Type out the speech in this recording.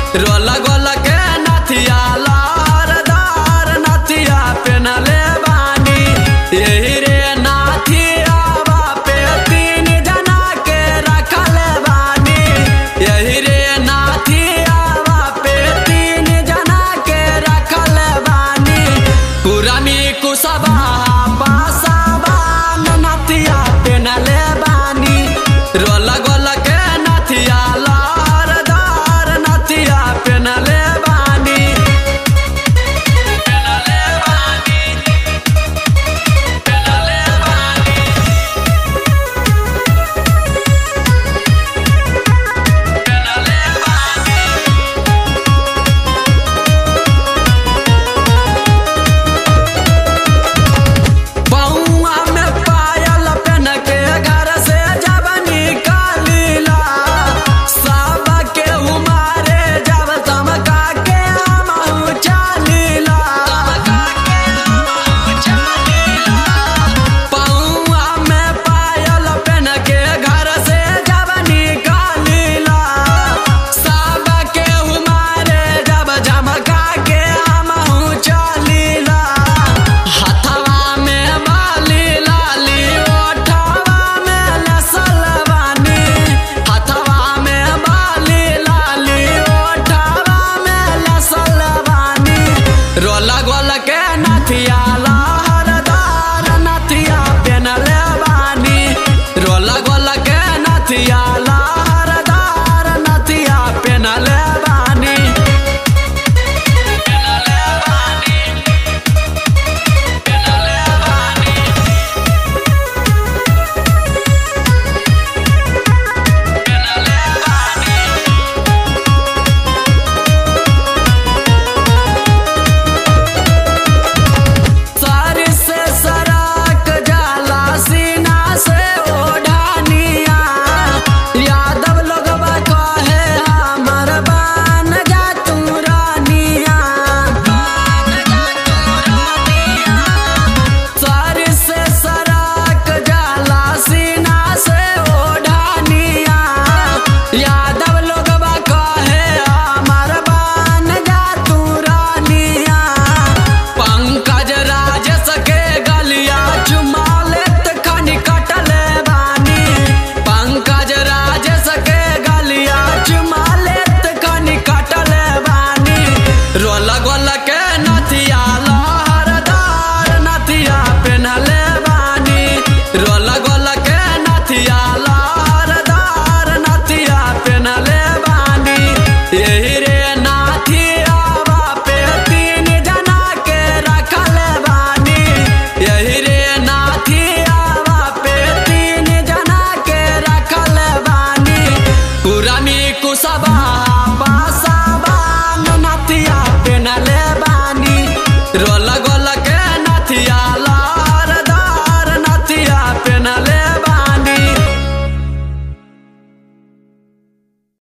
role गोल के नथिया लहरदार नथिया पेनले बानी यही रे नाथिया बापे तीन जना के रखल बानी यही रे नाथिया बापे तीन जना के रखल बानी पुरानी कुसबा पासबा नथिया पेनले बानी रोल गोल के नथिया लहरदार नथिया पेनले बानी पेनले बानी पेनले बानी पेनले बानी पौआ में पायल पेन के घर से जब निकालीला सब के उमारे जब चमका के हमहू चालीला पौआ में पायल पेन के घर से जब निकालीला सब के उमारे जब चमका के हमहू चालीला हथवा में बाली लाली ओठवा में लसल बानी हथवा में बाली लाली ओठवा में लसल बानी रोल गोल के नथिया लहरदार नथिया पेनले बानी रोल गोल के नथिया लहरदार नथिया पेनले बानी पेनले बानी पेनले बानी पेनले बानी सर से सराक जाला सीना से ओढ़ानिया यादव लोगवा कहे हमर बान जा तू रानिया बान जा तू रानिया सर से सराक जाला सीना से ओढ़ानिया यादव लोगवा कहे हमर बान जा तू रानिया पंकज राजस के गलिया चुमा लेत खनी कटले बानी पंकज राजस के गलिया चुमा लेत खनी कटले बानी रोल गोल के नथिया लहरदार नथिया पेनले बानी रोल गोल के नथिया लहरदार नथिया पेनले बानी यही रे नाथिया बापे तीन जना के रखल बानी यही रे नाथिया बापे तीन जना के रखल बानी पुरानी कुसबा